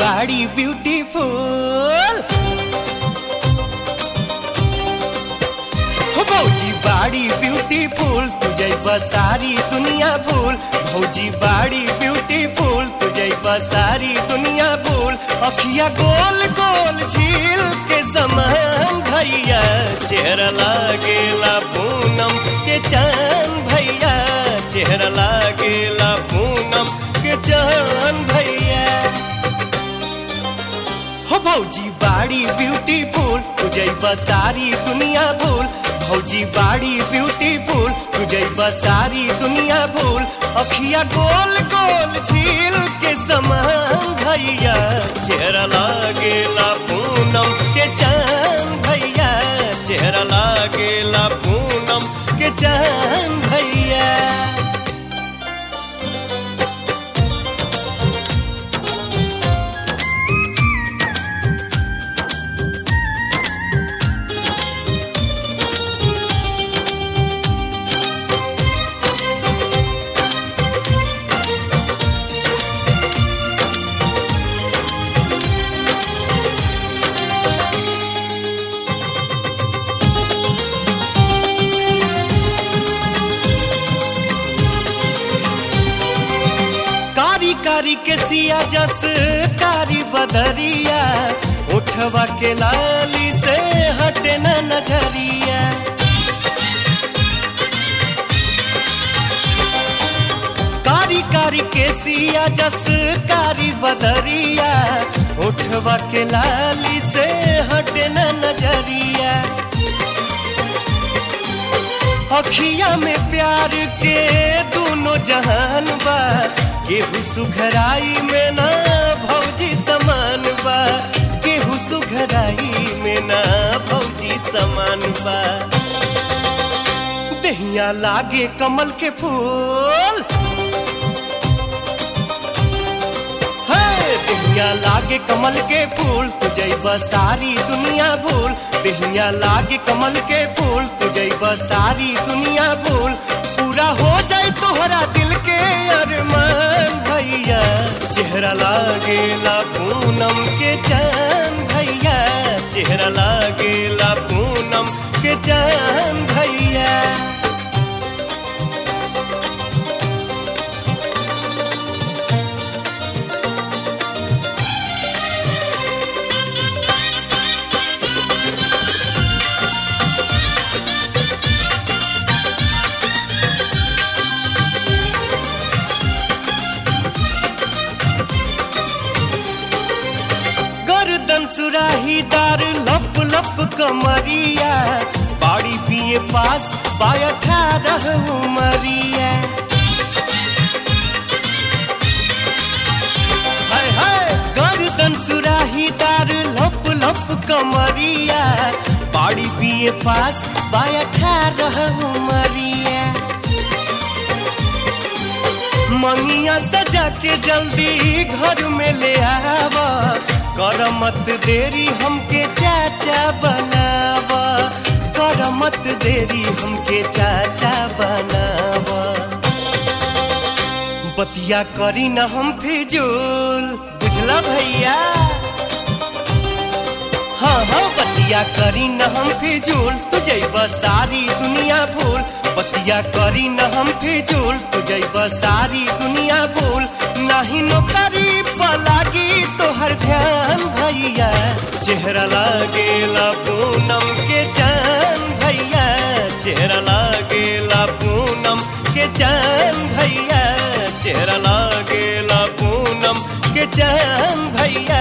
बाड़ी ब्यूटीफुल हो भौजी बाड़ी ब्यूटीफुल तुझे सारी दुनिया भूल भौजी बाड़ी ब्यूटीफुल तुझे सारी दुनिया भूल अखिया गोल गोल झील के समान भैया चेहरा लागेला पूनम के चांद भैया चेहरा लागेला पूनम के चांद भैया हो भौजी बाड़ी ब्यूटीफुल तुझे सारी दुनिया भूल भौजी बाड़ी ब्यूटीफुल तुझे सारी दुनिया भूल अखिया गोल गोल झील के समान भैया चेहरा लागेला पूनम के चांद भैया चेहरा लागेला पूनम के चांद भैया कारी कारी के सिया जस कारी बदरिया उठवा के लाली से हटे न नजरिया कारी कारी के सिया जस कारी बदरिया उठवा के लाली से हटे न नजरिया अखिया में प्यार के दोनों जहान बा केहू सुघराई में ना भौजी समान बा केहू सुघराई में ना भौजी समान बा दहिया लागे कमल के फूल देहिया लागे कमल के फूल तुझे सारी दुनिया भूल देहिया लागे कमल के फूल तुझे सारी दुनिया भूल पूरा हो जाए तोहरा दिल के अरमान भैया चेहरा लागेला पूनम के चांद भैया चेहरा लागेला पूनम के चांद भैया गर्दन सुराहीदार लप लप कमरिया बाड़ी पिए पास बाया ठारह उमरिया हाय हाय गर्दन सुराहीदार लप लप कमरिया बाड़ी पिए पास बाया ठारह उमरिया मंगिया सजा के जल्दी घर में ले आवा कर मत देरी हमके चाचा बनावा कर मत देरी हमके चाचा बनावा बतिया करी न हम फिजूल बुझला भैया हाँ हाँ बतिया करी न हम फिजूल तुझे सारी दुनिया भूल बतिया करी न हम फिजूल तुझे सारी दुनिया भूल नहीं नौकरी पलागी तोहर ध्यान भैया चेहरा लागेला पूनम के चांद भैया चेहरा लागेला पूनम के चांद भैया चेहरा लागेला पूनम के चांद भैया